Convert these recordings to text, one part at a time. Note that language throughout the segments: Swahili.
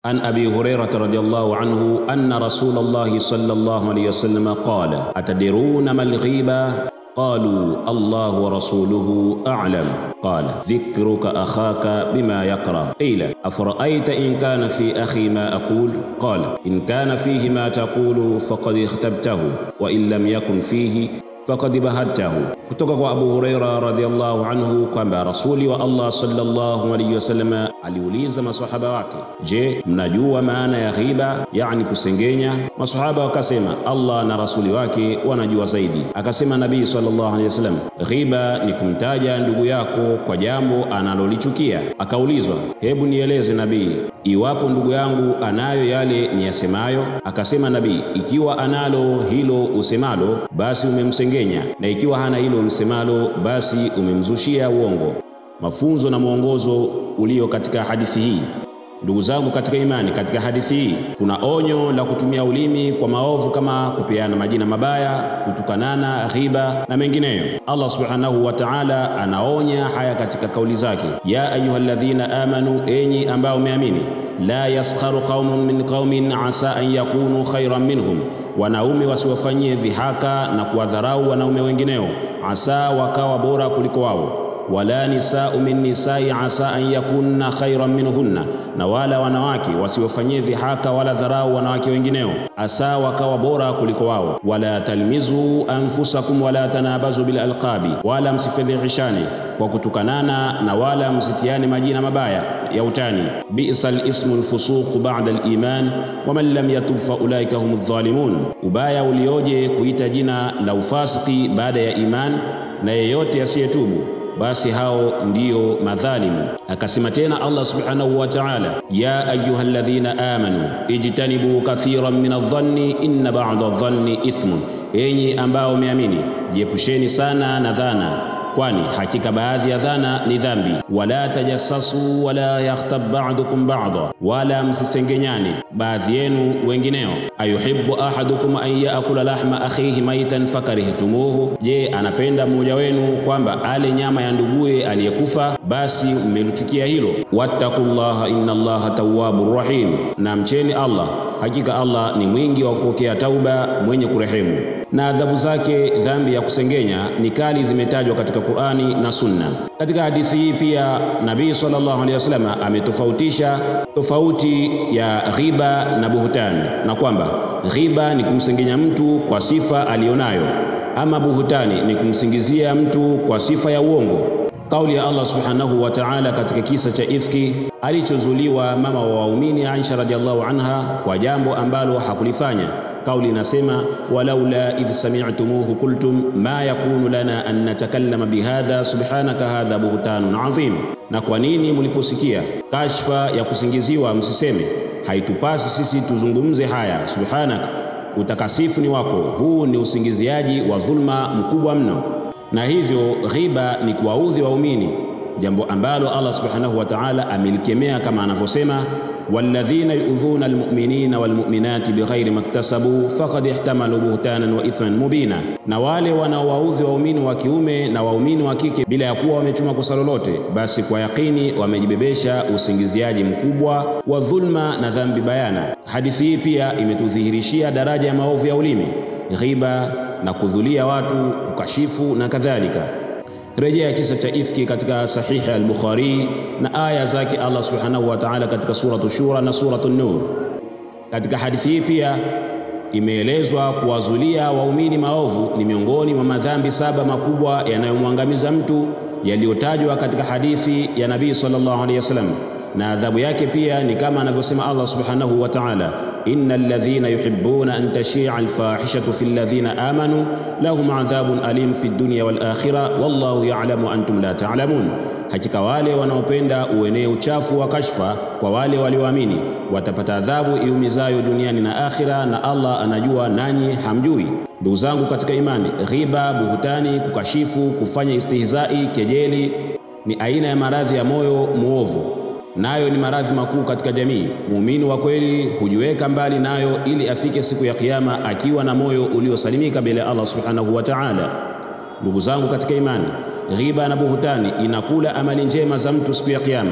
عن أبي هريرة رضي الله عنه أن رسول الله صلى الله عليه وسلم قال أتدرون ما الغيبة قالوا الله ورسوله أعلم قال ذكرك أخاك بما يكره قيل أفرأيت إن كان في أخي ما أقول قال إن كان فيه ما تقول فقد اختبته وإن لم يكن فيه faqad bahadtahu. Kutoka kwa Abu Huraira radhiallahu anhu kwamba rasuli wa Allah sallallahu alayhi wasallam aliuliza masahaba wake, je, mnajua maana ya ghiba, yani kusengenya? Masahaba wakasema Allah na rasuli wake wanajua zaidi. Akasema Nabii sallallahu alayhi wasallam, ghiba ni kumtaja ndugu yako kwa jambo analolichukia. Akaulizwa, hebu nieleze Nabii, iwapo ndugu yangu anayo yale niyasemayo? Akasema Nabii, ikiwa analo hilo usemalo, basi umemsengenya, na ikiwa hana hilo usemalo, basi umemzushia uongo. Mafunzo na mwongozo ulio katika hadithi hii Ndugu zangu katika imani, katika hadithi hii kuna onyo la kutumia ulimi kwa maovu kama kupeana majina mabaya, kutukanana, ghiba na mengineyo. Allah subhanahu wa ta'ala anaonya haya katika kauli zake, ya ayyuhalladhina amanu, enyi ambao umeamini, la yaskharu qaumun min qaumin asa an yakunu khairan minhum, wanaume wasiwafanyie dhihaka na kuwadharau wanaume wengineo, asa wakawa bora kuliko wao wala nisau min nisai asa an yakunna khairan minhunna, na wala wanawake wasiwafanyie dhihaka wala dharau wanawake wengineo, asa wakawa bora kuliko wao. Wala talmizu anfusakum wala tanabazu bil alqabi, wala msifedhehishane kwa kutukanana, na wala msitiane majina mabaya ya utani. Bisa lismu lfusuqu ba'da liman waman lam yatub fa ulaika humu dhalimun, ubaya ulioje kuita jina la ufasiki baada ya iman, na yeyote asiyetubu basi hao ndiyo madhalimu. Akasema tena Allah subhanahu wa ta'ala, ya ayyuhalladhina amanu ijtanibu kathiran min adh-dhanni inna ba'da adh-dhanni ithmun, enyi ambao umeamini jiepusheni sana na dhana kwani hakika baadhi ya dhana ni dhambi. Wala tajassasu wala yaghtab ba'dukum ba'da, wala msisengenyane baadhi yenu wengineo. Ayuhibbu ahadukum an yaakula lahma akhihi maitan fakarihtumuhu, je, anapenda mmoja wenu kwamba ale nyama ya nduguye aliyekufa, basi mmelichukia hilo. Wattaqullaha inna Allaha tawwabur rahim, na mcheni Allah, hakika Allah ni mwingi wa kupokea tauba, mwenye kurehemu na adhabu zake dhambi ya kusengenya ni kali, zimetajwa katika Qur'ani na Sunna. Katika hadithi hii pia Nabii sallallahu alaihi wasallam ametofautisha tofauti ya ghiba na buhutani, na kwamba ghiba ni kumsengenya mtu kwa sifa aliyonayo, ama buhutani ni kumsingizia mtu kwa sifa ya uongo. Kauli ya Allah subhanahu wa ta'ala katika kisa cha ifki alichozuliwa mama wa waumini Aisha radhiallahu anha kwa jambo ambalo hakulifanya. Kauli inasema walaula idh sami'tumuhu qultum ma yakunu lana an natakallama bihadha subhanaka hadha buhtanun adhim, na kwa nini mliposikia kashfa ya kusingiziwa msiseme haitupasi sisi tuzungumze haya, subhanak, utakasifu ni wako, huu ni usingiziaji wa dhulma mkubwa mno. Na hivyo ghiba ni kuwaudhi waumini, jambo ambalo Allah subhanahu wa ta'ala amelikemea kama anavyosema walladhina yu'dhuna almu'minina walmu'minati bighairi maktasabu faqad ihtamalu buhtanan wa ithman mubina, na wale wanaowaudhi waumini wa kiume na waumini wa kike bila ya kuwa wamechuma kosa lolote, basi kwa yakini wamejibebesha usingiziaji mkubwa wa dhulma na dhambi bayana. Hadithi hii pia imetudhihirishia daraja ya maovu ya ulimi, ghiba na kudhulia watu, kukashifu na kadhalika. Rejea kisa cha ifki katika sahihi al-Bukhari na aya zake Allah subhanahu wa ta'ala katika suratu Shura na suratu Nur. Katika hadithi hii pia imeelezwa kuwazulia waumini maovu ni miongoni mwa madhambi saba makubwa yanayomwangamiza mtu yaliyotajwa katika hadithi ya Nabii sallallahu alaihi wasallam, na adhabu yake pia ni kama anavyosema Allah subhanahu wa ta'ala, innal ladhina yuhibbuna an tashia alfahishatu fil ladhina amanu lahum adhabun alim fid dunya wal akhirah wallahu ya'lamu antum la ta'lamun, hakika wale wanaopenda uenee uchafu wa kashfa kwa wale walioamini watapata adhabu iumizayo duniani na akhira, na Allah anajua nanyi hamjui. Ndugu zangu katika imani, ghiba, buhutani, kukashifu, kufanya istihzai, kejeli ni aina ya maradhi ya moyo muovu nayo ni maradhi makuu katika jamii. Muumini wa kweli hujiweka mbali nayo ili afike siku ya Kiyama akiwa na moyo uliosalimika mbele ya Allah subhanahu wa ta'ala. Ndugu zangu katika imani, ghiba na buhutani inakula amali njema za mtu siku ya Kiyama,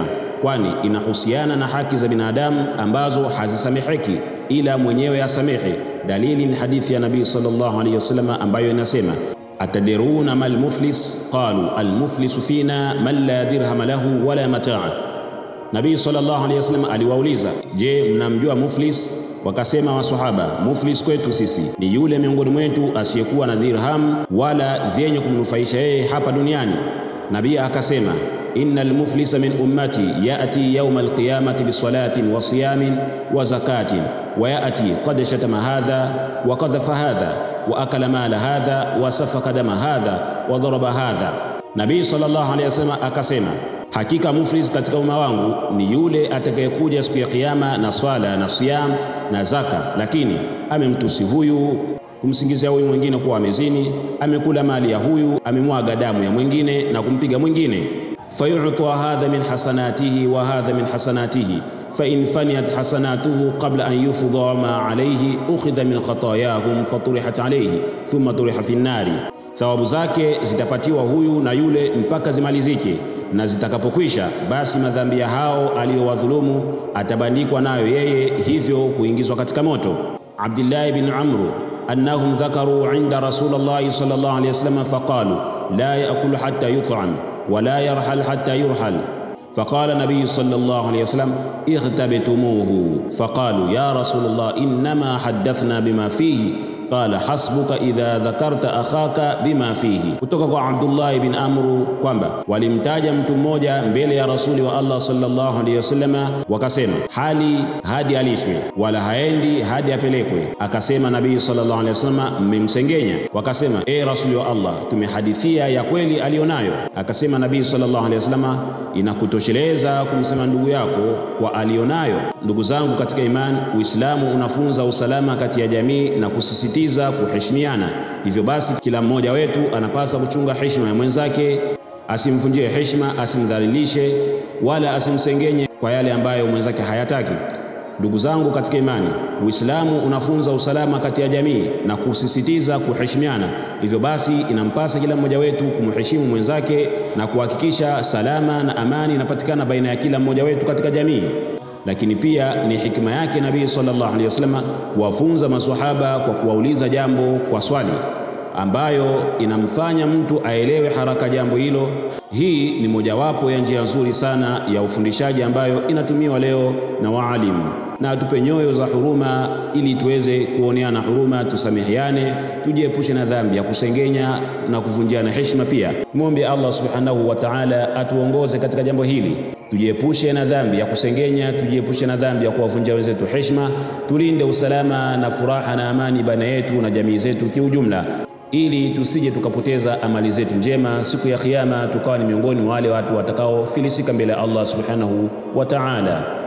kwani inahusiana na haki za binadamu ambazo hazisameheki ila mwenyewe asamehe. Dalili ni hadithi ya Nabii sallallahu alayhi wasallam ambayo inasema atadiruna mal muflis qalu al muflisu fina man la dirhama lahu wala mataa. Nabii sallallahu alayhi wasallam aliwauliza, je, mnamjua muflis? Wakasema wasahaba, muflis kwetu sisi ni yule miongoni mwetu asiyekuwa na dirham wala vyenye kumnufaisha yeye hapa duniani. Nabii akasema innal muflisa min ummati yati yauma alqiyamati bisalatin wa siyamin wa zakatin wa yati qad shatama hadha wa qadhafa hadha wa akala mala hadha wa safaka dama hadha wa daraba hadha. Nabii sallallahu alayhi wasallam akasema Hakika muflis katika umma wangu ni yule atakayekuja siku ya Kiyama na swala na siyam na zaka, lakini amemtusi huyu, kumsingizia huyu mwingine kuwa amezini, amekula mali ya huyu, amemwaga damu ya mwingine na kumpiga mwingine. fayuta hadha min hasanatihi wa hadha min hasanatihi fa in faniyat hasanatuhu qabla an yufdha ma alayhi ukhidha min khatayahum faturihat alayhi thumma turiha fi nnari, thawabu zake zitapatiwa huyu na yule mpaka zimalizike na zitakapokwisha basi madhambi ya hao aliyowadhulumu atabandikwa nayo yeye, hivyo kuingizwa katika moto. Abdillahi bin Amru annahum dhakaru inda Rasulillahi sallallahu alayhi wasallam faqalu la yaakulu hatta yut'am wa la yarhal hatta yurhal faqala nabiyu sallallahu alayhi wasallam ightabtumuhu faqalu ya Rasulullah innama haddathna bima fihi qala hasbuka idha dhakarta akhaka bima fihi. Kutoka kwa Abdullah bin Amru kwamba walimtaja mtu mmoja mbele ya rasuli wa Allah sallallahu alayhi wasallam, wakasema hali hadi alishwe wala haendi hadi apelekwe. Akasema Nabii sallallahu alayhi wasallam, mmemsengenya. Wakasema e rasuli wa Allah, tumehadithia ya kweli aliyonayo. Akasema Nabii sallallahu alayhi wasallam, inakutosheleza kumsema ndugu yako kwa aliyonayo. Ndugu zangu katika imani, Uislamu unafunza usalama kati ya jamii na kusisitiza kuheshimiana. Hivyo basi, kila mmoja wetu anapaswa kuchunga heshima ya mwenzake, asimvunjie heshima, asimdhalilishe wala asimsengenye kwa yale ambayo mwenzake hayataki. Ndugu zangu katika imani, Uislamu unafunza usalama kati ya jamii na kusisitiza kuheshimiana. Hivyo basi, inampasa kila mmoja wetu kumheshimu mwenzake na kuhakikisha salama na amani inapatikana baina ya kila mmoja wetu katika jamii. Lakini pia ni hikma yake Nabii sallallahu alaihi wasallam kuwafunza maswahaba kwa kuwauliza jambo kwa swali ambayo inamfanya mtu aelewe haraka jambo hilo. Hii ni mojawapo ya njia nzuri sana ya ufundishaji ambayo inatumiwa leo na waalimu, na atupe nyoyo za huruma ili tuweze kuoneana huruma, tusameheane, tujiepushe na dhambi ya kusengenya na kuvunjiana heshima. Pia mwombe Allah subhanahu wa ta'ala atuongoze katika jambo hili tujiepushe na dhambi ya kusengenya, tujiepushe na dhambi ya kuwavunjia wenzetu heshima, tulinde usalama na furaha na amani baina yetu na jamii zetu kiujumla, ili tusije tukapoteza amali zetu njema siku ya Kiyama, tukawa ni miongoni mwa wale watu watakaofilisika mbele ya Allah subhanahu wa ta'ala.